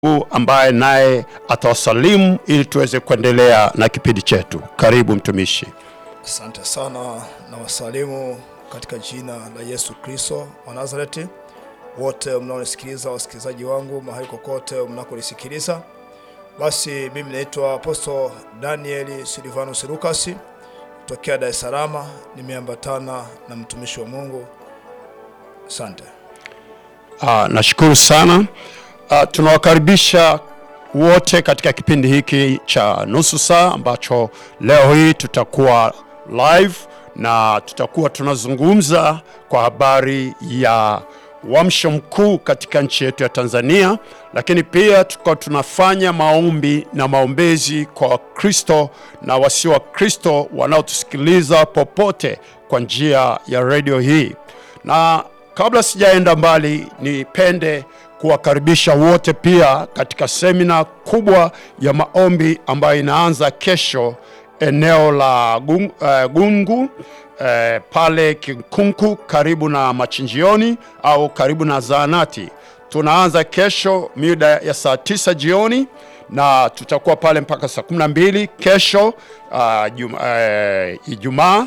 ambaye naye atawasalimu ili tuweze kuendelea na kipindi chetu. Karibu mtumishi. Asante sana na wasalimu katika jina la Yesu Kristo wa Nazareti, wote mnaonisikiliza, wasikilizaji wangu mahali kokote mnakonisikiliza. Basi mimi naitwa Apostle Daniel Silvanus Lucas tokea Dar es Salaam, nimeambatana na mtumishi wa Mungu. Asante. Ah, nashukuru sana. Ah, tunawakaribisha wote katika kipindi hiki cha nusu saa ambacho leo hii tutakuwa live na tutakuwa tunazungumza kwa habari ya uamsho mkuu katika nchi yetu ya Tanzania, lakini pia tutakuwa tunafanya maombi na maombezi kwa Wakristo na wasio Wakristo wanaotusikiliza popote kwa njia ya redio hii. Na kabla sijaenda mbali, nipende kuwakaribisha wote pia katika semina kubwa ya maombi ambayo inaanza kesho eneo la Gung, uh, Gungu uh, pale Kinkunku karibu na machinjioni au karibu na zaanati. Tunaanza kesho mida ya saa tisa jioni na tutakuwa pale mpaka saa kumi na mbili kesho uh, jum, uh, Ijumaa,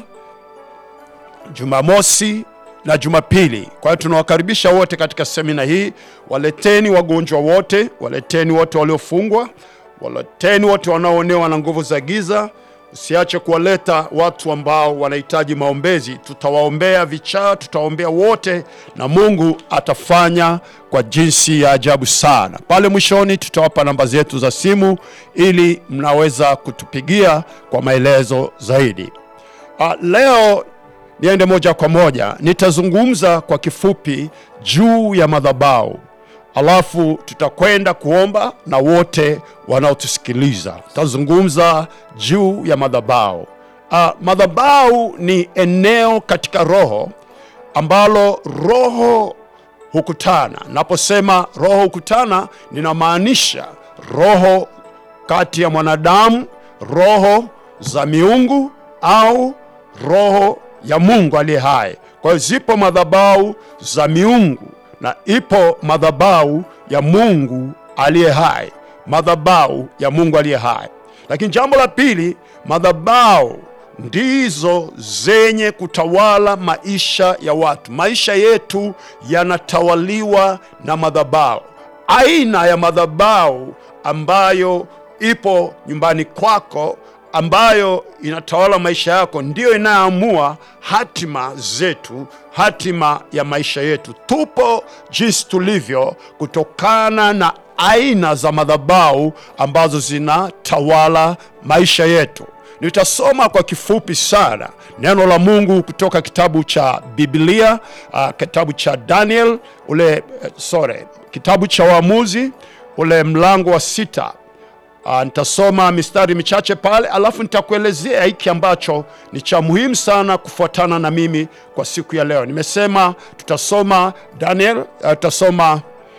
Jumamosi na Jumapili. Kwa hiyo tunawakaribisha wote katika semina hii. Waleteni wagonjwa wote, waleteni wote waliofungwa, waleteni wote wanaoonewa na nguvu za giza. Usiache kuwaleta watu ambao wanahitaji maombezi. Tutawaombea vichaa, tutawaombea wote, na Mungu atafanya kwa jinsi ya ajabu sana. Pale mwishoni tutawapa namba zetu za simu ili mnaweza kutupigia kwa maelezo zaidi. Ah, leo niende moja kwa moja, nitazungumza kwa kifupi juu ya madhabahu, alafu tutakwenda kuomba na wote wanaotusikiliza. Tutazungumza juu ya madhabahu. Uh, madhabahu ni eneo katika roho ambalo roho hukutana. Naposema roho hukutana, ninamaanisha roho kati ya mwanadamu, roho za miungu au roho ya Mungu aliye hai. Kwa hiyo zipo madhabahu za miungu na ipo madhabahu ya Mungu aliye hai, madhabahu ya Mungu aliye hai. Lakini jambo la pili, madhabahu ndizo zenye kutawala maisha ya watu. Maisha yetu yanatawaliwa na madhabahu. Aina ya madhabahu ambayo ipo nyumbani kwako ambayo inatawala maisha yako ndiyo inayoamua hatima zetu, hatima ya maisha yetu. Tupo jinsi tulivyo kutokana na aina za madhabahu ambazo zinatawala maisha yetu. Nitasoma kwa kifupi sana neno la Mungu kutoka kitabu cha Biblia, uh, kitabu cha Daniel ule, uh, sorry, kitabu cha Waamuzi ule mlango wa sita. Uh, nitasoma mistari michache pale, alafu nitakuelezea hiki ambacho ni cha muhimu sana kufuatana na mimi kwa siku ya leo. Nimesema tutasoma Daniel, uh, tutasoma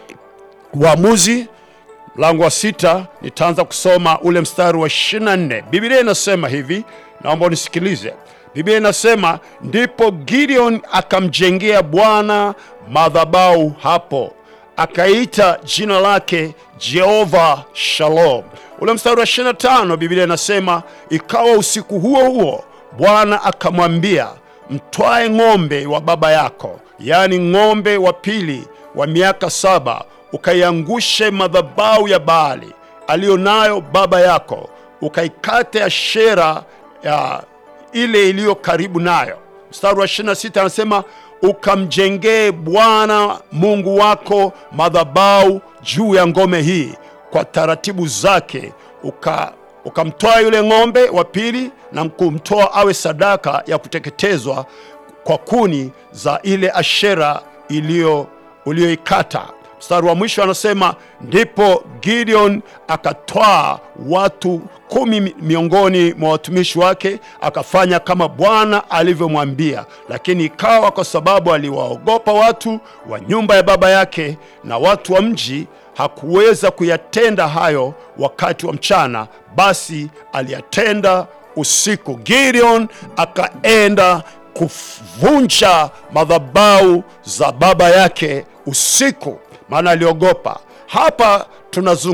Waamuzi mlango wa sita. Nitaanza kusoma ule mstari wa 24. Biblia inasema hivi, naomba unisikilize. Biblia inasema ndipo Gideon akamjengea Bwana madhabahu hapo, akaita jina lake Jehova Shalom. Ule mstari wa 25 Biblia inasema ikawa usiku huo huo Bwana akamwambia, mtwae ng'ombe wa baba yako, yaani ng'ombe wa pili wa miaka saba, ukaiangushe madhabahu ya Baali aliyo nayo baba yako, ukaikate Ashera ya ile iliyo karibu nayo. Mstari wa 26 anasema ukamjengee Bwana Mungu wako madhabahu juu ya ngome hii kwa taratibu zake, uka ukamtoa yule ng'ombe wa pili na kumtoa awe sadaka ya kuteketezwa kwa kuni za ile Ashera iliyo uliyoikata. Mstari wa mwisho anasema ndipo Gideon akatwaa watu kumi miongoni mwa watumishi wake, akafanya kama Bwana alivyomwambia. Lakini ikawa kwa sababu aliwaogopa watu wa nyumba ya baba yake na watu wa mji, hakuweza kuyatenda hayo wakati wa mchana, basi aliyatenda usiku. Gideon akaenda kuvunja madhabahu za baba yake usiku, maana aliogopa. hapa tunazungumza